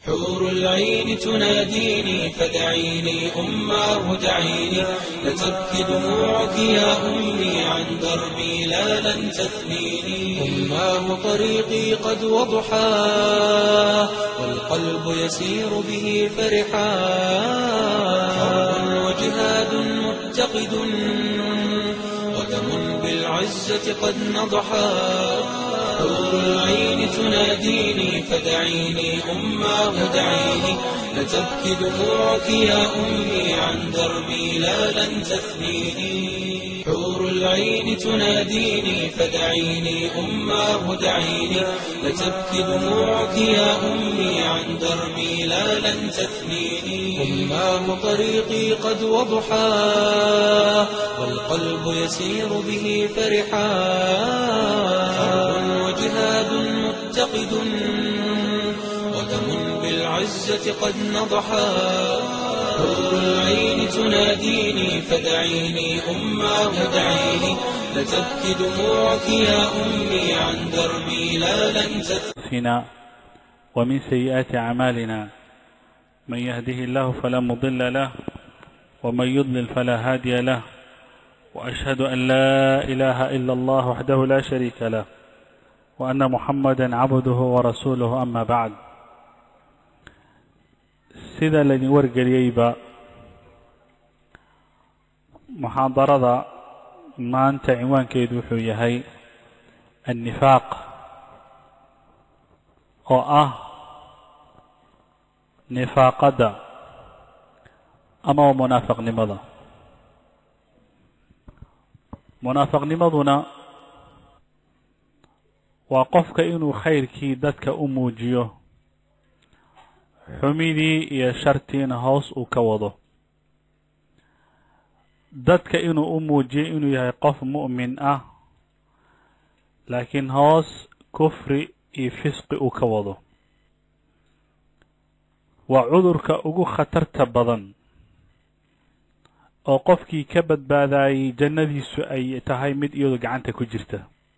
حور العين تناديني فدعيني أماه دعيني لتبكي دموعك يا أمي عن دربي لا لن تثنيني أماه طريقي قد وضحاه والقلب يسير به فرحا حرب وجهاد متقد ودم بالعزة قد نضحا حور العين تناديني فدعيني أماه دعيني لتبكي دموعك يا أمي عن دربي لا لن تثنيني حور العين تناديني فدعيني أماه دعيني لتبكي دموعك يا أمي عن دربي لا لن تثنيني أماه طريقي قد وضحاه والقلب يسير به فرحا حرب وجهاد متقد ودم بالعزة قد نضحا حور العين تناديني فدعيني أماه دعيني لتبكي دموعك يا أمي عن دربي لا لن أنفسنا ومن سيئات أعمالنا من يهده الله فلا مضل له ومن يضلل فلا هادي له وأشهد أن لا إله إلا الله وحده لا شريك له وأن محمدا عبده ورسوله أما بعد sida laydin wargeliyeyba muxaadarada maanta cinwaankeedu wuxuu yahay annifaaq oo ah nifaaqadda ama waa munaafaqnimada munaafaqnimaduna waa qofka inuu khayrkii dadka u muujiyo xumidii iyo shartiina hoos uu ka wado dadka inuu u muujiyo inuu yahay qof mu'min ah laakiin hoos kufri iyo fisqi uu ka wado waa cudurka ugu khatarta badan oo qofkii ka badbaadayey jannadiisu ay tahay mid iyadu gacanta ku jirta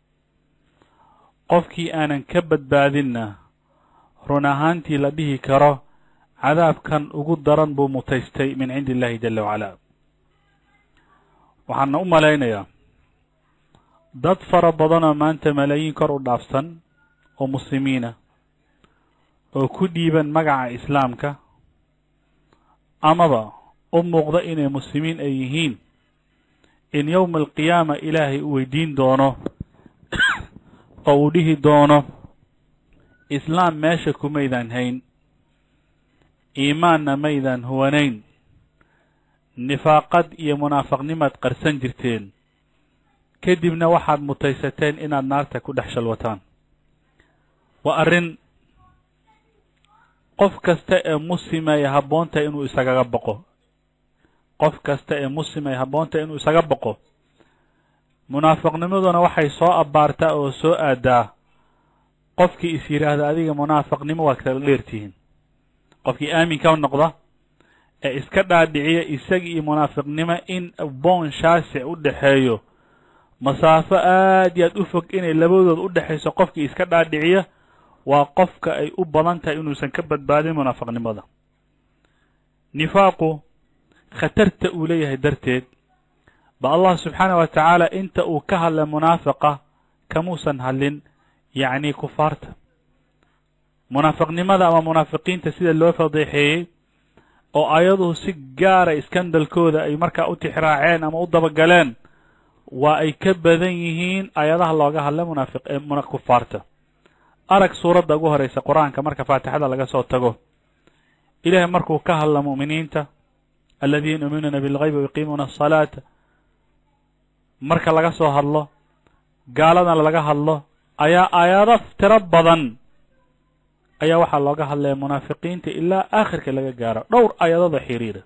qofkii aanan ka badbaadinna run ahaantii la dhihi karo cadaabkan ugu daran buu mutaystay min cindi illahi jala wacala waxaana u malaynayaa dad fara badanoo maanta malaayiin kor u dhaafsan oo muslimiina oo ku dhiiban magaca islaamka amaba u muuqda inay muslimiin ay yihiin in yowma alqiyaama ilaahay u weydiin doono oo uu dhihi doono islaam meesha kumaydaan hayn iimaanna maydaan huwanayn nifaaqad iyo munaafaqnimaad qarsan jirteen kadibna waxaad mutaysateen inaad naarta ku dhex shalwataan waa arrin qof kasta ee muslima ay habboontahay inuu isagaga boqo qof kasta ee muslima ay habboontahay inuu isaga boqo munaafaqnimaduna waxay soo abbaartaa oo soo aadaa qofkii is yidhaahda adiga munaafaqnimo waad kala dheertihiin qofkii aaminka noqda ee iska dhaadhiciya isagii iyo munaafiqnimo in boon shaasic u dhexeeyo masaafo aad iyo aad u fog inay labadood u dhexayso qofkii iska dhaadhiciya waa qofka ay u badan tahay inuusan ka badbaadin munaafiqnimada nifaaqu khatarta uu leeyahay darteed ba allah subxaanah wa tacaala inta uu ka hadlay munaafiqa kamuusan hadlin yacni kufaarta munaafiqnimada ama munaafiqiinta sida loo fadeexeeyey oo ayaduhu si gaara iskandalkooda ay markaa u tixraaceen ama u dabagaleen waa ay ka badan yihiin ayadaha looga hadlay munaafiq kufaarta arag suuradda ugu horeysa qur-aanka marka faatixada laga soo tago ilaahay markuu ka hadla mu'miniinta aladiina yuuminuuna bilgaybi wayuqiimuuna asalaata marka laga soo hadlo gaaladana laga hadlo ayaa aayado tiro badan ayaa waxaa looga hadlaya munaafiqiinta ilaa aakhirka laga gaaro dhowr aayadooda xiriira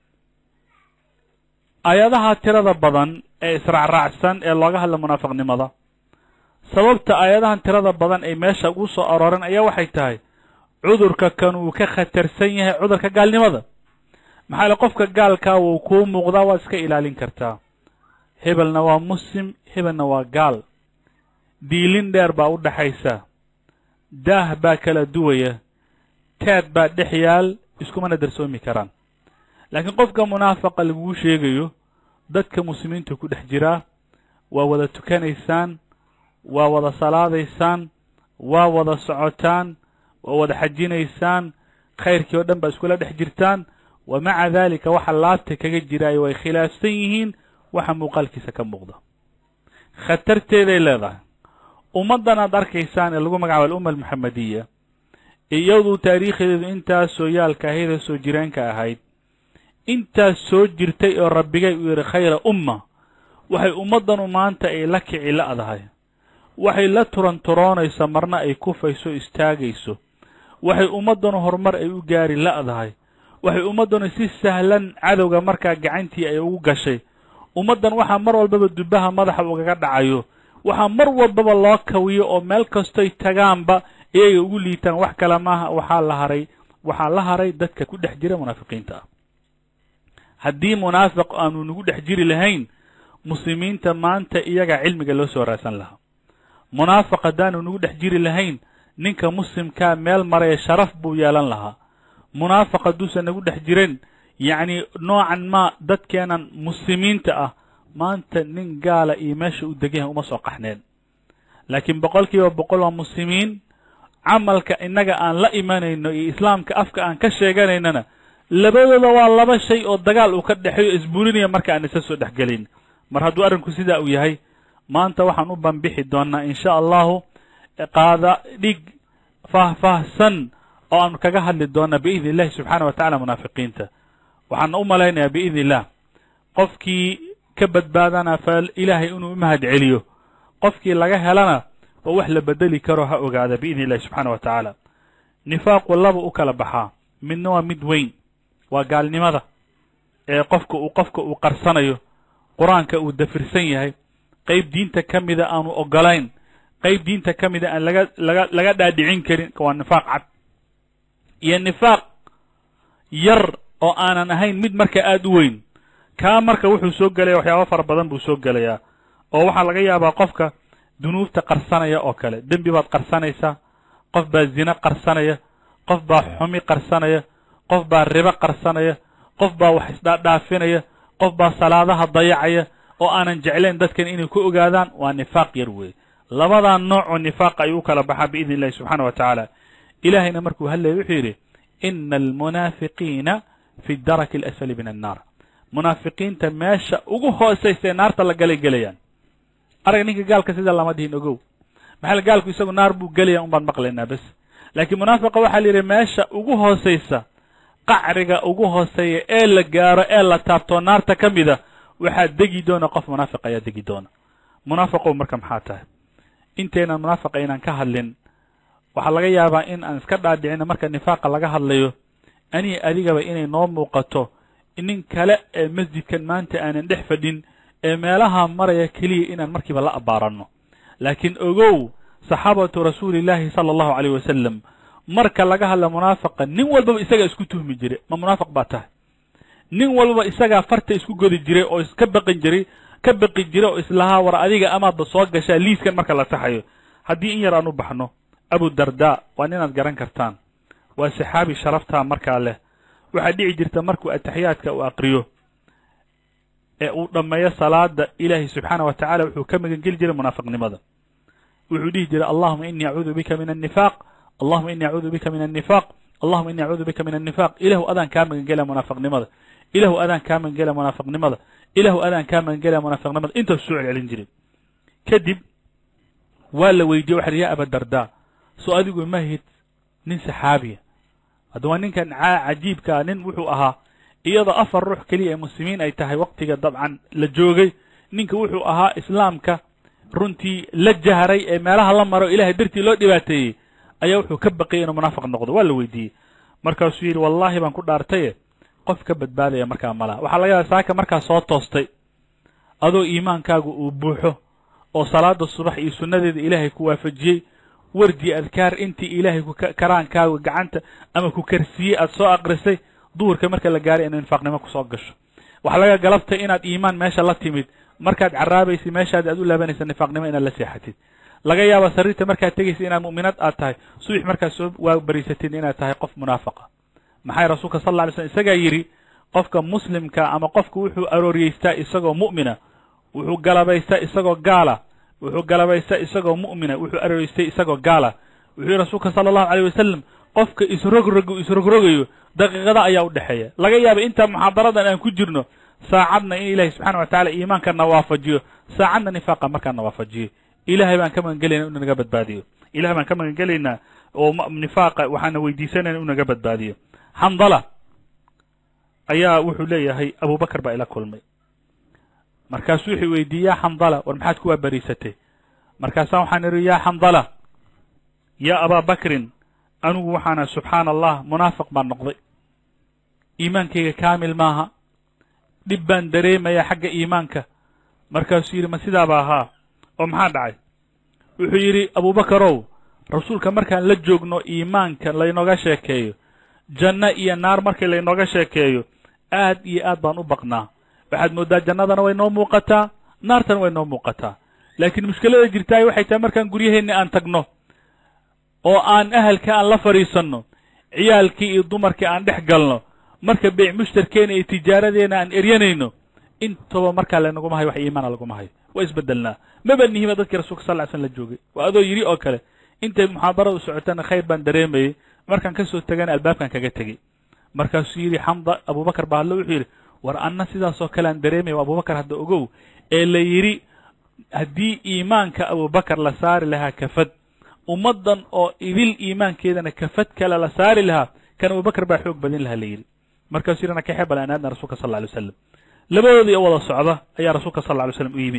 aayadaha tirada badan ee israacraacsan ee looga hadla munaafiqnimada sababta aayadahan tirada badan ay meesha ugu soo arooren ayaa waxay tahay cudurka kan uu ka khatarsan yahay cudurka gaalnimada maxaa le qofka gaalkaa wuu kuu muuqdaa waad iska ilaalin kartaa hebelna waa muslim hebelna waa gaal diilin dheer baa u dhaxaysa daah baa kala duwaya teed baa dhex yaal iskumana darsoomi karaan laakiin qofka munaafaqa laguu sheegayo dadka muslimiinta ku dhex jiraa waa wada tukanaysaan waa wada salaadaysaan waa wada socotaan waa wada xajinaysaan khayrkii oo dhan baa iskula dhex jirtaan wa maca daalika waxa laabta kaga jiraayo way khilaafsan yihiin waxa muuqaalkiisa ka muuqda khatarteeday leedahay ummaddan aad arkaysaan ee lagu magacaabo alumma almuxamadiya iyadu taariikhdeedu intaas soo yaalka ahayd ee soo jireenka ahayd intaas soo jirtay oo rabbigay uu yidhi khayra umma waxay ummaddanu maanta ay la kici la'dahay waxay la turanturoonaysa marna ay kufayso istaagayso waxay ummaddanu horumar ay u gaari la'dahay waxay ummaddanu si sahlan cadowga markaa gacantii ay ugu gashay ummaddan waxaa mar walbaba dubbaha madaxa ugaga dhacayo waxaa mar walbaba loo kawiyo oo meel kastoy tagaanba iyaga ugu liitaan wax kale maaha waxaa la haray waxaa la haray dadka ku dhex jira munaafiqiinta ah haddii munaafiq aanu nagu dhex jiri lahayn muslimiinta maanta iyagaa cilmiga loo soo raadsan lahaa munaafiq haddaanu nagu dhex jiri lahayn ninka muslimkaa meel maraya sharaf buu yeelan lahaa munaafiq hadduusan nagu dhex jirin yacni noocan maa dadkeenan muslimiinta ah maanta nin gaala iyo meesha u degan yahay uma soo qaxneen laakiin boqol kiiba boqol waa muslimiin camalka innaga aan la imanayno iyo islaamka afka aan ka sheeganaynana labadooda waa laba shay oo dagaal uu ka dhexeeyo isbuulinaya marka aan isa soo dhexgelin mar hadduu arrinku sidaa uu yahay maanta waxaan u banbixi doonnaa insha allahu qaada dhig faahfaahsan oo aanu kaga hadli doonnaa biidni illahi subxaana wa tacala munaafiqiinta waxaan u malaynayaa biidni illah qofkii ka badbaadana fa ilaahay inuu u mahad celiyo qofkii laga helana oo wax la bedeli karo ha ogaada biidni illahi subxaana wa tacaala nifaaqu laba u kala baxaa midna waa mid weyn waa gaalnimada ee qofka uu qofka uu qarsanayo qur-aanka uu dafirsan yahay qayb diinta ka mida aanu ogolayn qayb diinta ka mida aan laga laga laga dhaadhicin karin waa nifaaq cad iyo nifaaq yar oo aanan ahayn mid marka aada u weyn kaa marka wuxuu soo gelaya waxyaaba fara badan buu soo gelayaa oo waxaa laga yaabaa qofka dunuubta qarsanaya oo kale dembi baad qarsanaysaa qof baa zine qarsanaya qof baa xumi qarsanaya qof baa ribo qarsanaya qof baa wax isdhaadhaafinaya qof baa salaadaha dayacaya oo aanan jeclayn dadkan inay ku ogaadaan waa nifaaq yar weeye labadaa nooc oo nifaaqa ayuu u kala baxaa biidni illahi subxaana wa tacaala ilaahayna markuu hadlaya wuxuu yidhi ina almunaafiqiina fi daraki alasfali min annaar munaafiqiinta meesha ugu hoosaysa ee naarta la galay gelayaan arag ninka gaalka sida lama dhihin ogow maxaa gaalku isagu naar buu gelaya un baan maqlaynaa bes laakiin munaafiqa waxaa la yidhi meesha ugu hoosaysa qacriga ugu hooseeya ee la gaaro ee la taabtoo naarta ka mida waxaa degi doona qof munaafiq ayaa degi doona munaafiqow marka maxaa tahay intaynan munaafiqa inaan ka hadlin waxaa laga yaabaa in aan iska dhaadhicino marka nifaaqa laga hadlayo aniga adigaba inay noo muuqato nin kale ee masjidkan maanta aanan dhex fadhin ee meelaha maraya keliya inaan markiiba la abbaaranno laakiin ogow saxaabatu rasuulillaahi sala allahu caleyh wasalam marka laga hadla munaafiqa nin walbaba isagaa isku tuhmi jiray ma munaafiq baa tahay nin walbaba isagaa farta isku godi jiray oo iska baqin jiray ka baqi jiray oo islahaa war adiga amaadba soo gashaa liiskan marka la taxayo haddii in yar aan u baxno abu darda waa ninaad garan kartaan waa saxaabi sharaftaa markaa leh waxaa dhici jirta markuu ataxiyaadka uu aqriyo ee uu dhammeeyo salaada ilaahay subxaana wa tacala wuxuu ka magangeli jiray munaafiqnimada wuxuu dhihi jiray allahuma inii acuudu bika min annifaaq allahuma inii acuudu bika min annifaaq allahuma inii acuudu bika min annifaaq ilahu adaan kaa magangelaya munaafiqnimada ilahu adaan kaa magangelaya munaafiqnimada ilahu adaan kaa magangelaya munaafiqnimada intaas soo celcelin jiray kadib waa la weydiye waxa ya abadarda soo adigu ma hid nin saxaabiya hadda waa ninkan cajiibkaa nin wuxuu ahaa iyadoo afar ruux keliya ee muslimiin ay tahay waqtiga dabcan la joogay ninka wuxuu ahaa islaamka runtii la jahray ee meelaha la maro ilahay dartii loo dhibaateeyey ayaa wuxuu ka baqayay inuu munaafiq noqdo waa la weydiiyey markaasuu yidhi wallaahi baan ku dhaartaye qof ka badbaadaya markaa malaha waxaa laga yaaba saaka markaa soo toostay adoo iimaankaagu uu buuxo oo salaada subax iyo sunnadeeda ilaahay ku waafajiyey wardi adkaar intii ilaahay karaankaagu gacanta ama ku karsiiyey aad soo aqrisay duhurka marka la gaaray inay nifaaqnimo kusoo gasho waxaa laga galabtay inaad iimaan meesha la timid markaad caraabaysay meeshaadi aad u laabanaysa nifaaqnimo inaad la seexatid laga yaaba sariirta markaad tegaysa inaad mu'minad aad tahay subax markaad soo waa bariisatid inaad tahay qof munaafaqa maxay rasuulka sal alla alay slm isagaa yidhi qofka muslimka ama qofka wuxuu arooriyeystaa isagoo mu'mina wuxuu galabaystaa isagoo gaala wuxuu galabaystaa isagoo mu'mina wuxuu arooriyeystay isagoo gaala wuxuu yihi rasuulka sala allahu alayh wasalam qofka isrogrogu isrogrogayo daqiiqada ayaa u dhexeeya laga yaaba intaa muxaadaradan aan ku jirno saacadna in ilahi subxana wa tacala iimaanka na waafajiyo saacadna nifaaqa markaa na waafajiyo ilahay baan ka magan gelayna inu naga badbaadiyo ilahay baan ka magan gelaynaa oo nifaaqa waxaana weydiisanayna inu naga badbaadiyo xandala ayaa wuxuu leeyahay abubakar baa ila kulmay markaasuu wuxuu weydiiyey yaa xandala war maxaad kuwaa bariisatay markaasaa waxaan idhi yaa xandala yaa abaa bakrin anigu waxaana subxaana allah munaafiq baan noqday iimaankayga kaamil maaha dhib baan dareemayaa xagga iimaanka markaasuu yidhi ma sidaaba ahaa oo maxaa dhacay wuxuu yidhi abubakarow rasuulka markaan la joogno iimaanka laynooga sheekeeyo janno iyo naar markii laynooga sheekeeyo aad iyo aad baan u baqnaa waxaad mooddaa jannadana way noo muuqataa naartana way noo muuqataa laakiin mushkilada jirtaay waxay tahay markaan guryaheenni aan tagno oo aan ahalka aan la fadhiisanno ciyaalkii iyo dumarkii aan dhex galno marka beyc mushtarkeena iyo tijaaradeena aan eryanayno intaba markaa lanaguma hayo wax iimaana laguma hayo waa isbedelnaa maba nihiba dadkii rasulka sal ly slm la joogay waa adoo yidhi oo kale intay muxaadaradu socotana khayr baan dareemayey markaan ka soo tegana albaabkan kaga tegey markaasuu yidhi xamda abubakar baa hadlo wuxuu yidhi war anna sidaasoo kale aan dareemaya abubakar hadda ogow ee la yidhi haddii iimaanka abubakar la saari lahaa kafad ummaddan oo idil iimaankeedana kafad kale la saari lahaa kan abubakar baa xoog badin lahaa la yidhi markaasuu yidhi ana kaxee bal aan aadna rasulka sal lla alay wasalam labadoodii oo wada socda ayaa rasuulka sal lla alay slam u yimid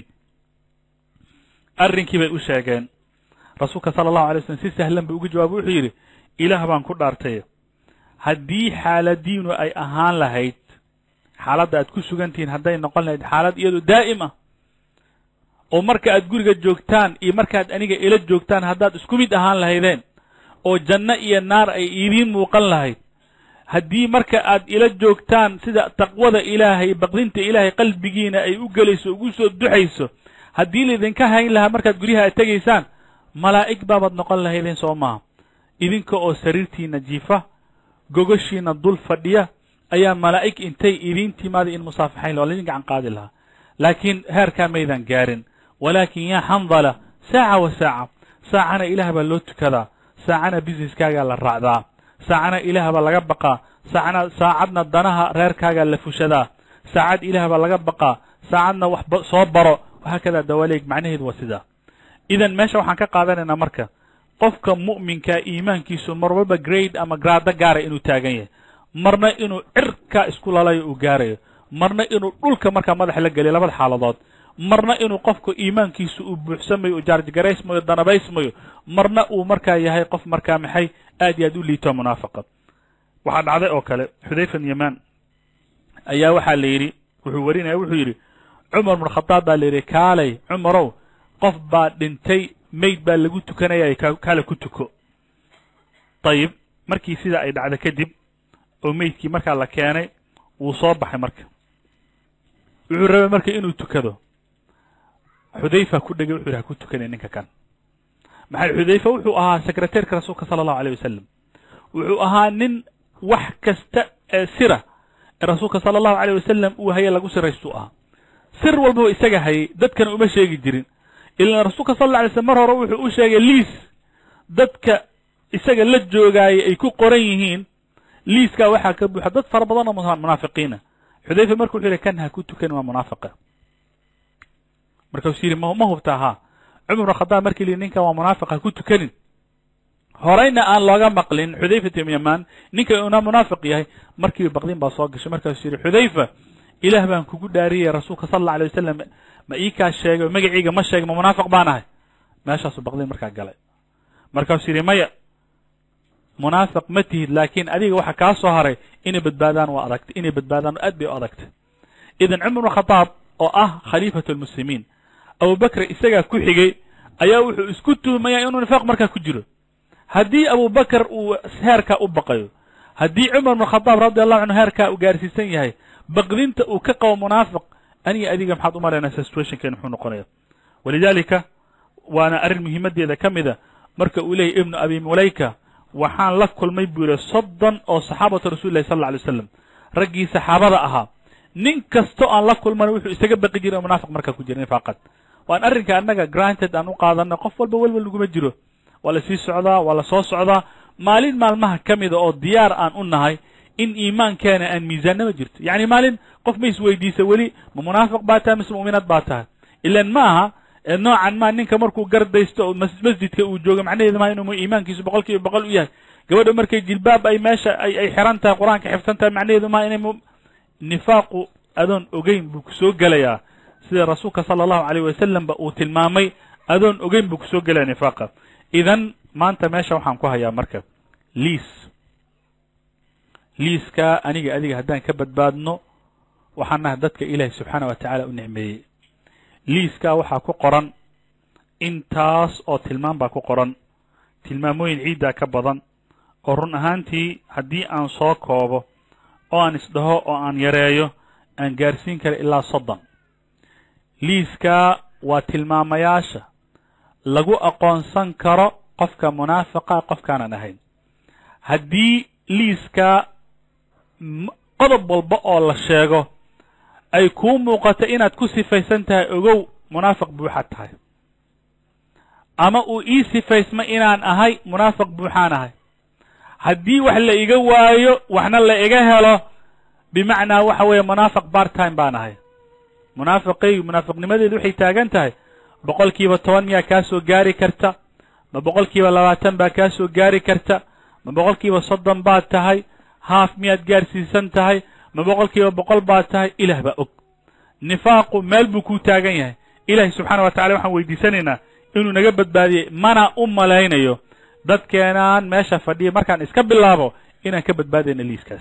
arrinkii bay u sheegeen rasuulka sala allahu alay slam si sahlan buu uga jawaabay wuxuu yidhi ilaah baan ku dhaartay haddii xaaladiinu ay ahaan lahayd xaaladda aad ku sugan tihiin hadday noqon lahayd xaalad iyadu daa'im ah oo marka aad guriga joogtaan iyo markaad aniga ila joogtaan haddaad isku mid ahaan lahaydeen oo janno iyo naar ay idiin muuqan lahayd haddii marka aad ila joogtaan sida taqwada ilaahay baqdinta ilaahay qalbigiina ay u gelayso ugu soo duxayso haddii laydinka hayn lahaa markaad guryaha aad tegaysaan malaa'ig baabaad noqon lahaydeen soo maaha idinka oo sariirtiina jiifa gogoshiina dul fadhiya ayaa malaa'ig intay idiin timaada in musaafaxayn la waa laydin gacan qaadi lahaa laakiin heerkaa maydan gaarin walaakin yaa xandala saaca wa saaca saacana ilaah baa loo tukadaa saacana businesskaagaa la raacdaa saacana ilaah baa laga baqaa saacana saacadna danaha reerkaagaa la fushadaa saacad ilaah baa laga baqaa saacadna wax soo baro wahaakadaa dawaaleeg macnaheedu waa sidaa idan meesha waxaan ka qaadanaynaa marka qofka mu'minkaa iimaankiisu mar walba grade ama graado gaara inuu taagan yahay marna inuu cirkaa isku lalayo uu gaarayo marna inuu dhulka markaa madaxa la geliyo labada xaaladood marna inuu qofka iimaankiisu uu buuxsamayo uu jaarjgaraysmayo danabaysmayo marna uu markaa yahay qof markaa maxay aad iyo aad u liito munaafaqa waxaa dhacday oo kale xudayfa bn yamaan ayaa waxaa la yidhi wuxuu warinaya wuxuu yidhi cumar bn khadaab baa la yidhi kaalay cumarow qof baa dhintay mayd baa lagu tukanaya kaale ku tuko dayib markii sidaa ay dhacda kadib oo meydkii markaa la keenay wuu soo baxay marka wuxuu rabay marka inuu tukado xudayfa ku dhegay wuxu yidhi ha ku tukanay ninka kan maxay xudayfa wuxuu ahaa secretairka rasuulka sala allahu aleyh wasalam wuxuu ahaa nin wax kasta ee sira ee rasuulka sala allahu aleyh wasalam uu haye lagu siraystuu ahaa sir walbaba isaga hayay dadkana uma sheegi jirin ilaan rasuulka sal alla alay slm mar hore wuxuu u sheegay liis dadka isaga la joogaayay ay ku qoran yihiin liiskaa waxaa ka buuxa dad fara badan oo munaafiqiina xudayfa marka wuxuu yihi kan ha ku tukan waa munaafiqa markaasuu yidhi ma hubtaa haa cumar bn khadaab markii li ninkan waa munaafiq ha ku tukanin horeyna aan looga maqlin xudayfat ibn yamaan ninka una munaafiq yahay markiiba baqdin baa soo gashay markaasuu yidhi xudayfa ilaah baan kugu dhaariyay rasuulka sala alla alay wasalam ma ii kaa sheegay magaciiga ma sheegay ma munaafiq baan ahay meeshaasuu baqdin markaa galay markaasuu yidhi maya munaafiq ma tihid laakiin adiga waxa kaa soo haray inay badbaadaan waa adagtay inay badbaadaan aad bay u adagtay idan cumar bn khadaab oo ah khaliifatu lmuslimiin abubakr isagaa ku xigay ayaa wuxuu isku tuhmayaa inuu nifaaq markaa ku jiro haddii abubakar uu heerkaa u baqayo haddii cumar bn khadaab radi allahu canhu heerkaa uu gaarsiisan yahay baqdinta uu ka qabo munaafiq aniga adiga maxaad u malaynaysaa situationkeena muxuu noqonaya walidalika waana arrin muhiimaddeeda ka mida marka uu leeyahy ibnu abi mulayka waxaan la kulmay buu yihi soddon oo saxaabatu rasuuli lahi sal alla alay slam raggii saxaabada ahaa nin kastoo aan la kulmana wuxuu isaga baqi jiray oo munaafiq markaa ku jira nifaaqad waan arrinka annaga granted aan u qaadano qof walba welwel naguma jiro waa la sii socdaa waa la soo socdaa maalin maalmaha ka mida oo diyaar aan u nahay in iimaankeena aan miisaannama jirto yacni maalin qof ma isweydiisa weli ma munaafiq baa tahay mise mu'minaad baa tahay ilan ma aha noocan ma ninka markuu gardaysto oo masjidka uu joogo macnaheedu maa inuu iimaankiisu boqol kiiba boqol u yahay gabadha markay jilbaab ay meesha ay ay xiran tahay qur-aanka xifsan tahay macnaheedu maa inay nifaaqu adoon ogeyn buu kusoo gelayaa sida rasuulka sala allahu alayh wasalam ba uu tilmaamay adoon ogeyn buu kusoo gelaya nifaaqa idan maanta meesha waxaan ku hayaa marka liis liiskaa aniga adiga haddaan ka badbaadno waxaan nahay dadka ilaahay subxaana wa tacaala u nicmeeyey liiskaa waxaa ku qoran intaas oo tilmaam baa ku qoran tilmaamooyin ciiddaa ka badan oo run ahaantii haddii aan soo koobo oo aan isdhaho oo aan yareeyo aan gaarsiin kara ilaa soddon liiskaa waa tilmaamayaasha lagu aqoonsan karo qofka munaafiqa qofkaanan ahayn haddii liiskaa qodob walba oo la sheego ay kuu muuqato inaad ku sifaysan tahay ogow munaafiq buuxaad tahay ama uu ii sifaysma inaan ahay munaafiq buuxaan ahay haddii wax la iga waayo waxna la iga helo bimacnaa waxa weeye munaafiq part time baan ahay munaafiqaygu munaafiqnimadeedu waxay taagan tahay boqol kiiba toban miyaa kaa soo gaari karta ma boqol kiiba labaatan baa kaa soo gaari karta ma boqol kiiba soddon baad tahay haaf miyaad gaarsiisan tahay ma boqol kiiba boqol baad tahay ilaah baa og nifaaqu meel buu kuu taagan yahay ilaahay subxaana wa tacala waxaan weydiisanaynaa inuu naga badbaadiyey mana u malaynayo dadkeenaan meesha fadhiya markaan iska bilaabo inaan ka badbaadayna liiskaas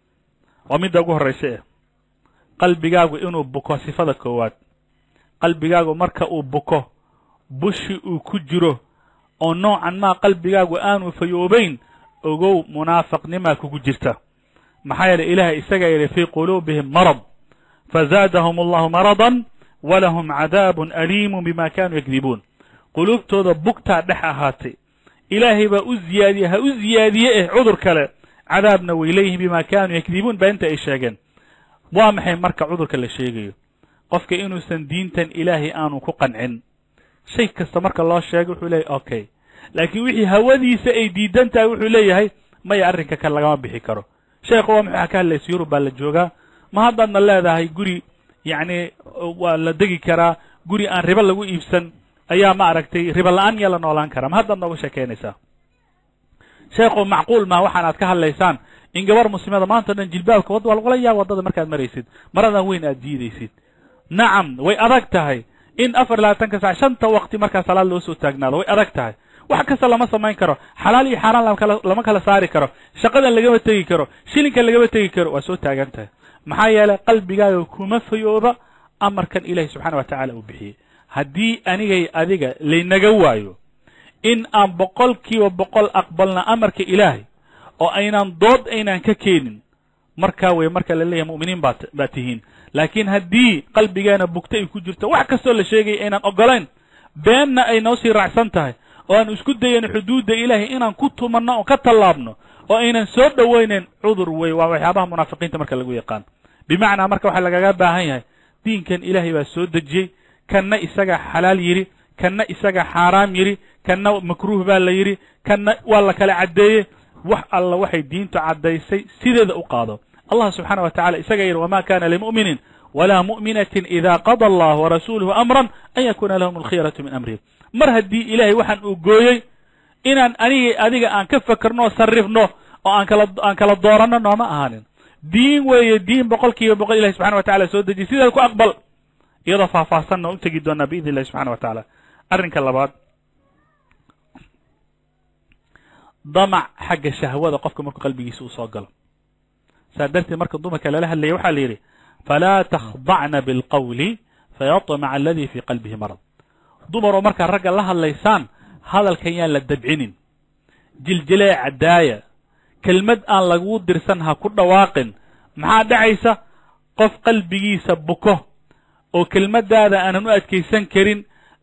waa midda ugu horraysa eh qalbigaagu inuu buko sifada koowaad qalbigaagu marka uu buko bushi uu ku jiro oo noocan maa qalbigaagu aanu fayoobayn ogow munaafiqnimaa kugu jirta maxaa yeeley ilaahay isagaa yidhi fii quluubihim marad fazaadahum allahu maradan walahum cadaabun aliimun bima kaanuu yakdibuun quluubtooda bugtaa dhex ahaatay ilaahay baa u ziyaadiye ha u ziyaadiye eh cudur kale cadaabna way leeyihiin bima kaanuu yakdibuun baa inta ay sheegeen waa maxay marka cudurka la sheegayo qofka inuusan diintan ilaahay aanu ku qancin shay kasta marka loo sheegay wuxuu leeyahy okay laakiin wixii hawadiisa ay diidan tahay wuxuu leeyahay maya arrinka kale lagama bixi karo sheekhu waa maxaa ka hadlaysa yurub baa la joogaa ma haddaadna leedahay guri yacni waa la degi karaa guri aan ribo lagu iibsan ayaa ma aragtay ribo la-aan miyaa la noolaan karaa ma haddaad nooga sheekeynaysaa sheekhu macquul maa waxaan aad ka hadlaysaan in gabar muslimada maanta o dhan jilbaabka wad waa lagula yaab waddada markaad maraysid maradan weyn aad diidaysid nacam way adag tahay in afar labaatanka sac shanta waqti markaa salaad loo soo taagnaado way adag tahay wax kasta lama samayn karo xalaal iyo xaaraan lama kala lama kala saari karo shaqadan lagama tegi karo shilinkan lagama tegi karo waa soo taagan tahay maxaa yeelay qalbigaaga kuma fayooba amarkan ilaahi subxaana wa tacaala uu bixiyey haddii anigay adiga laynaga waayo in aan boqol kiiba boqol aqbalna amarka ilaahay oo aynaan dood aynaan ka keenin markaa wey marka la leeyahay mu'miniin baa baa tihiin laakiin haddii qalbigeena bugta ay ku jirto wax kastoo la sheegaya aynaan ogolayn beenna ay noo sii raacsan tahay oo aan isku dayayno xuduudda ilaahay inaan ku tumanno oo ka tallaabno oo aynan soo dhowaynayn cudur wey waa waxyaabaha munaafiqiinta marka lagu yaqaan bimacnaa marka waxaa lagaga baahan yahay diinkan ilaahay baa soo dejiyey kanna isagaa xalaal yidhi kanna isagaa xaaraam yidhi kanna makruuh baa la yidhi kanna waa la kala caddeeyey wax alla waxay diintu caddaysay sideeda u qaado allah subxaana wa tacala isagaa yidhi wama kana limu'minin walaa mu'minatin ida qada allah warasuuluhu amran an yakuna lahum alkhiyaratu min amrihim mar haddii ilaahay waxaan uu gooyey inaan anigay adiga aan ka fakerno o sarrifno oo aan kala aan kala dooranno nooma ahaanin diin weeye diin boqol kiiba boqol ilahi subxana wa tacala soo dejiyay sidaad ku aqbal iyadoo faahfaahsanna u tegi doonaa biidn illahi subxana wa tacaala arrinka labaad damac xagga shahwada qofka markuu qalbigiisa uu soo galo saa darteed marka dumarka lala hadlaya waxaa la yidhi falaa takhdacna bilqawli fayatmaca aladii fii qalbihi marad dumaroo markaa ragga la hadlaysaan hadalkan yaan la dabcinin jiljileeca daaya kelmad aan laguu dirsan ha ku dhawaaqin maxaa dhacaysa qof qalbigiisa buko oo kelmaddaada aanan u adkaysan karin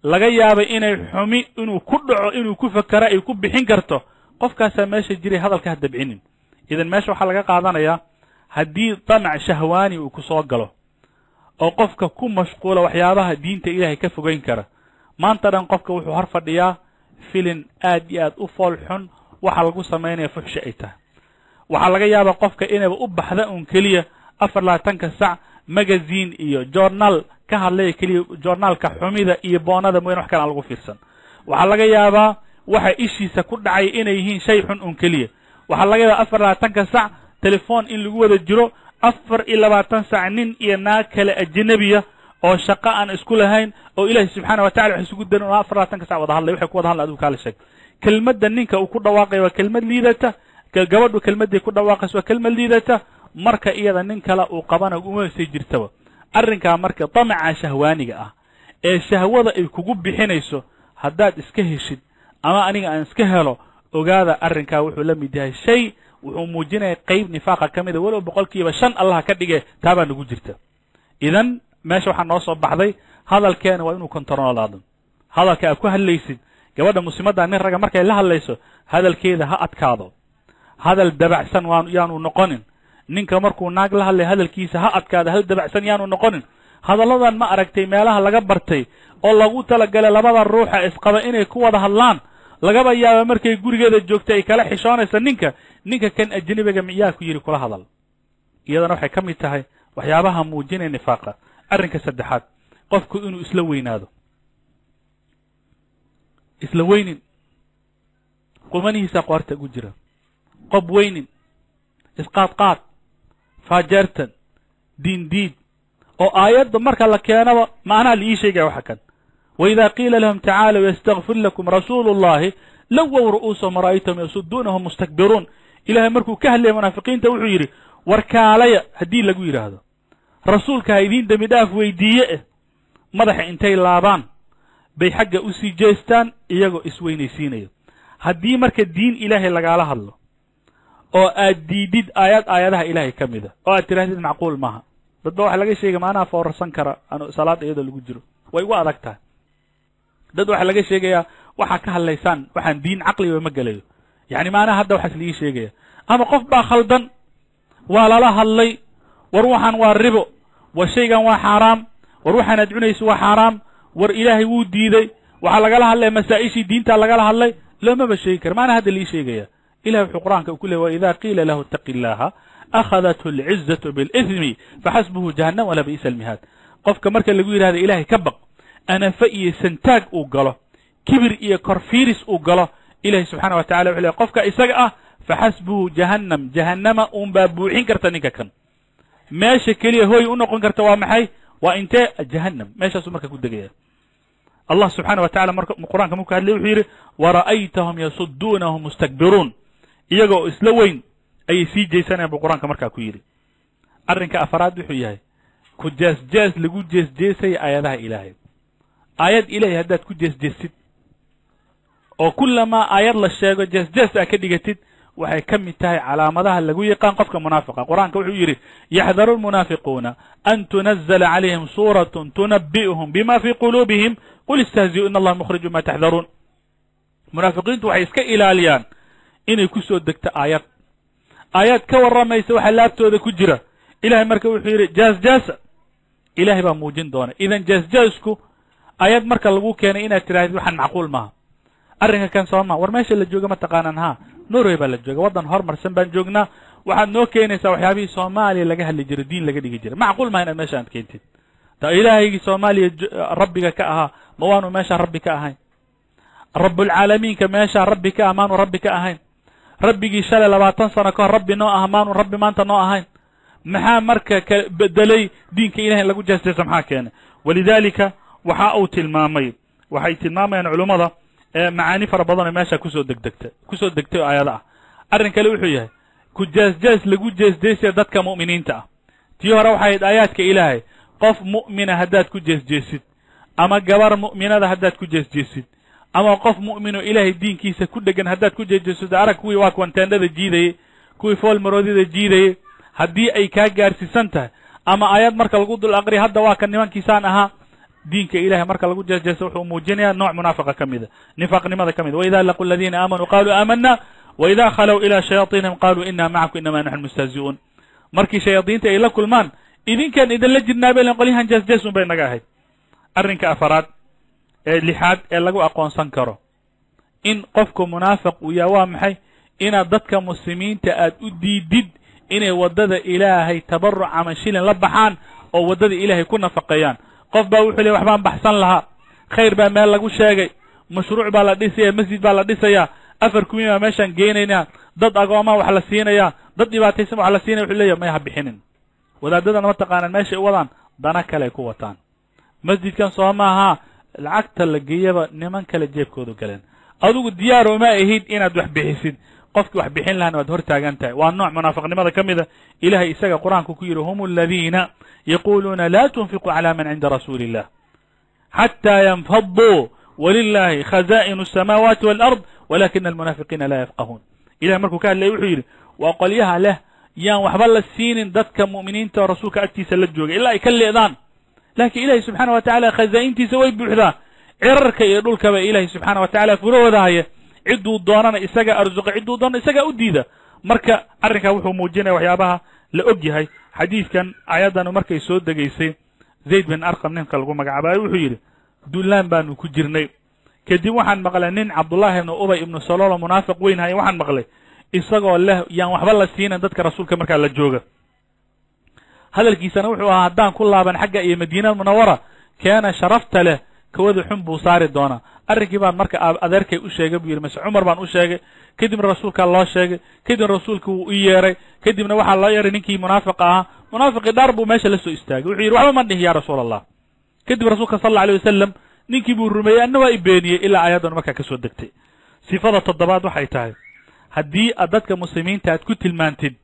laga yaabay inay xumi inuu ku dhaco inuu ku fakero ay ku bixin karto qofkaasaa meesha jiray hadalka ha dabcinin idan meesha waxaa laga qaadanayaa haddii damac shahwaani uu ku soo galo oo qofka ku mashquula waxyaabaha diinta ilaahay ka fogeyn kara maanta dhan qofka wuxuu hor fadhiyaa filin aad iyo aad u fool xun waxa lagu samaynaya fuxshi ay tahay waxaa laga yaabaa qofka inayba u baxda un keliya afar labaatanka sac magazine iyo journal ka hadlaya keliya journaalka xumida iyo boonada mooyane wax kale aan lagu fiirsan waxaa laga yaabaa waxa ishiisa ku dhacay inay yihiin shay xun un keliya waxaa laga yaabaa afar labaatanka sac telefon in lagu wada jiro afar iyo labaatan sac nin iyo naag kale ajnabiya oo shaqo aan isku lahayn oo ilaahay subxaana wa tacala wax isugu darin oo afar labaatanka sac wada hadlay waxay ku wada hadlay adigu kaala sheeg kelmadda ninka uu ku dhawaaqaya waa kelmad liidata gabadhu kelmadday ku dhawaaqaysa waa kelmad liidata marka iyada nin kale uu qabana uma sii jirtaba arrinkaa marka damaca shahwaaniga ah ee shahwada ay kugu bixinayso haddaad iska heshid ama aniga aan iska helo ogaada arrinkaa wuxuu la mid yahay shay wuxuu muujinaya qeyb nifaaqa ka mida walow boqol kiiba shan allaha ka dhige taabaa nagu jirta idan meesha waxaa noo soo baxday hadalkeena waa inuu kontaroolaado hadalka aad ku hadlaysid gabadha muslimadda nin ragga markay la hadlayso hadalkeeda ha adkaado hadal dabacsan waan yaanu noqonin ninka markuu naag la hadlay hadalkiisa ha adkaado hal dabacsan yaanu noqonin hadalladan ma aragtay meelaha laga bartay oo lagu talagalay labada ruuxa isqaba inay ku wada hadlaan lagaba yaaba markay gurigeeda joogtay ay kala xishoonaysa ninka ninka kan ajnabiga miyaa ku yidhi kula hadal iyadana waxay ka mid tahay waxyaabaha muujinaya nifaaqa arrinka saddexaad qofku inuu isla weynaado isla weynin qumanihiisa qoorta ugu jira qob weynin isqaadqaad faajeertan diindiid oo aayadda marka la keenaba macnaha la ii sheegaya waxa kan waida qiila lahum tacaalow yastakfir lakum rasuulu اllahi lowow ru'uusahum ra'aytahum yasuduunahum mustakbiruun ilahay markuu ka hadlaya munaafiqiinta wuxuu yidhi warkaalaya haddii lagu yidhaahdo rasuulka ha idiin dembi dhaaf weydiiye eh madaxa intay laabaan bay xagga u sii jeestaan iyagoo isweynaysiinaya haddii marka diin ilaahay lagaala hadlo oo aad diidid aayad aayadaha ilaahay ka mida oo aad tidhahdid macquul maaha dad ba waxa laga sheegay maanaha foorarsan kara an salaada iyadoo lagu jiro way ugu adag tahay dad waxaa laga sheegayaa waxaa ka hadlaysaan waxaan diin caqliba ma gelayo yacni maanaha hadda waxaas lagii sheegaya ama qof baa khaldan waa lala hadlay war waxaan waa ribo war shaygan waa xaaraam war waxaanaad cunayso waa xaaraam war ilaahay wuu diiday waxaa lagala hadlaya masaa-ishii diintaa lagala hadlay loomaba sheegi kara maana hadda lii sheegaya ilahay wuxuu qur'aanka ku ley waida qiila lahu itaqi illaha akhadathu alcizatu biاlithmi faxasbuhu jahannam wala bi'sa almihaad qofka marka lagu yidhahdo ilaahay ka baq anafa iyo santaag uu galo kibir iyo korfiiris uu galo ilahay subxana wa tacala wuxu ley qofka isaga ah faxasbuhu jahannam jahannama uunbaa buuxin karta ninka kan meesha keliya hooy u noqon karta waa maxay waa intee jahannam meeshaasuu marka ku degaya allah subxaana wa tacala marka qur'anka marku hadlay wuxuu yidhi wara'aytahum yasuduunahum mustakbiruun iyaga oo isla weyn ayay sii jeysanayan buu qur-aanka markaa ku yidhi arrinka afaraad wuxuu yahay ku jees-jees lagu jees-jeesaya aayadaha ilaahay aayad ilaahay haddaad ku jees-jeesid oo kullamaa aayad la sheego jees-jees aa ka dhigatid waxay ka mid tahay calaamadaha lagu yaqaan qofka munaafiqa qur-aanka wuxuu yidhi yaxdaru lmunaafiquuna an tunazla calayhim suuratun tunabi'uhum bima fii quluubihim qul istahzi'u in allaha mukhriju ma taxdaruun munaafiqiintu waxay iska ilaaliyaan inay ku soo degto aayad aayad ka warramaysa waxa laabtooda ku jira ilahay marka wuxuu yidhi jaas-jaasa ilahay baa muujin doona idan jaas-jaasku aayad marka lagu keenay inaad tidhahdid waxaan macquul maaha arrinka kan sooma war meesha la jooga ma taqaanaan ha norway baa la jooga waddan horumarsan baan joognaa waxaad noo keenaysaa waxyaabihii soomaaliya laga hadli jiro diin laga dhigi jiray macquul maha inaad meesha aad keentid ta ilaahaygii soomaaliya rabbiga ka ahaa ma waanu meeshaa rabbi ka ahayn rabbulcaalamiinka meeshaa rabbi ka ah maanu rabbi ka ahayn rabbigii shalay labaatan sano ka hor rabbi noo aha maanu rabbi maanta noo ahayn maxaa marka ka bedelay diinka ilahay in lagu jeesjeesa maxaa keenay walidaalika waxa uu tilmaamay waxay tilmaamayaan culummada macaani fara badan oo meesha kusoo degdegta kusoo degtay oo aayada ah arrin kale wuxuu yahay ku jees-jees lagu jees-jeesaya dadka mu'miniinta ah tii hore waxay ahayd aayaadka ilaahay qof mu'mina haddaad ku jees-jeesid ama gabar mu'minada haddaad ku jees-jeesid ama qof mu'min oo ilaahay diinkiisa ku dhegan haddaad ku jees-jeesid arag kuwii waa kuwan teendhada jiidayey kuwii foolmaroodida jiidayey haddii ay kaa gaarsiisan tahay ama aayad marka lagu dul aqriya hadda waa kan nimankiisaan ahaa diinka ilahay marka lagu jeesjeeso wuxuu muujinayaa nooc munaafiqa ka mida nifaaqnimada ka mida waida laqu aladiina aamanuu qaluu aamana waida khalow ilaa shayaaiinihim qaluu ina macakum inama naxnu mustahzi'uun markii shayaadiinta ay la kulmaan idinkaan idinla jirnaaba ilan qolyahan jeesjees un bay naga ahayd arrinka afaraad ee lixaad ee lagu aqoonsan karo in qofku munaafiq uu yaha waa maxay inaad dadka muslimiinta aad u diidid inay waddada ilaahay tabaruc ama shilin la baxaan oo waddada ilaahay ku nafaqeeyaan qof baa wuxuu leey waxbaan baxsan lahaa khayr baa meel lagu sheegay mashruuc baa la dhisaya masjid baa la dhisayaa afar kuwiin baa meeshaan geenaynaa dad agoomaa wax la siinayaa dad dhibaataysan wax la siinaya wuxuu leeyahy may ha bixinin wadaadadana ma taqaanaan meeshay u wadaan dana kale ay ku wataan masjidkan soo maaha lacagta la geeyaba niman kale jeebkoodu galeen adigu diyaar uma ahid inaad wax bixisid qofkii wax bixin lahana waad hor taagan tahay waa nooc munaafiqnimada ka mida ilahay isaga qur-aanku ku yidhi hum aladiina yaquluuna la tunfiquu cala man cinda rasuuli illah xatى ynfaduu wlilahi khaza'in الsamaawaati wاlأrض walakina almunaafiqiina la yafqahuun ilahay markuu ka hadlaya wuxuu yidhi waa qolyaha leh yaan waxba la siinin dadka mu'miniinta oo rasuulka agtiisa la joogay ilaa ay ka leedaan laakiin ilahi subxaana wa tacala khazaa'intiisa way buuxdaa cirarka iyo dhulkaba ilahi subxaana wa tacala furahooda haya cidduu doonana isaga arsuqa cidduu doonana isagaa u diida marka arrinkaa wuxuu muujinaya waxyaabaha la og yahay xadiidkan ayaddanu markay soo degaysay zayd bin arqam ninka lagu magacaabayo wuxuu yidhi dullaan baanu ku jirnay kadib waxaan maqlay nin cabdullaahi ibnu ubay ibnu saloolo munaafiq weyn haya waxaan maqlay isagoo leh yaan waxba la siinan dadka rasuulka markaa la jooga hadalkiisana wuxuu ahaa haddaan ku laaban xagga iyo madiina munawara keena sharafta leh kawada xun buu saari doonaa arrinkii baan marka adeerkay u sheegay buu yidhi mase cumar baan u sheegay kadibna rasuulkaa loo sheegay kadibna rasuulka wuu u yeeray kadibna waxaa loo yeeray ninkii munaafiqa ahaa munaafiqii dhaar buu meesha la soo istaagay wuxuu yidhi waxba ma dhihi ya rasuul allah kadib rasuulka sal alla alay wasalam ninkii buu rumeeyey anna waa i beeniyey ilaa ayaddanu markaa ka soo degtay sifada toddobaad waxay tahay haddii aad dadka muslimiinta aad ku tilmaantid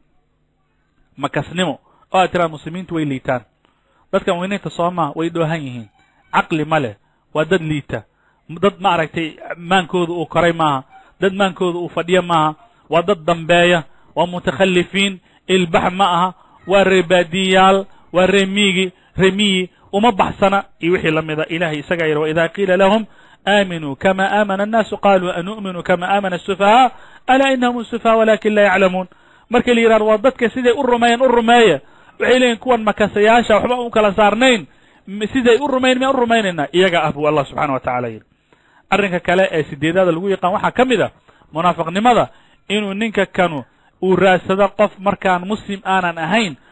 makasnimo oo aad tiraad muslimiintu way liitaan dadka mu'miniinta soomaa way dhoohan yihiin caqli ma leh waa dad liita dad ma aragtay maankooda uu koray maaha dad maankooda uu fadhiyo maaha waa dad dambeeya waa mutakhalifiin ilbax ma aha waa reebaadiyaal waa reemiigi remiyi uma baxsana iyo wixii la mida ilahay isagaa yidhi waida qiila lahum aaminuu kama aamana الnaasu qaluu anu'minu kama aamana الsufahaa alaa inahum الsufahaa walakin la yaclamuun markii la yidhahdo waa dadka siday u rumeeyeen u rumeeya waxay leeyihin kuwan makasayaasha waxba u kala saarnayn siday u rumayn miyaan u rumaynaynaa iyaga ah buu allah subxana wa tacala yidhi arrinka kale ee sideedaada lagu yaqaan waxaa ka mid a munaafiqnimada inuu ninka kanu uu raadsado qof markaan muslim aanan ahayn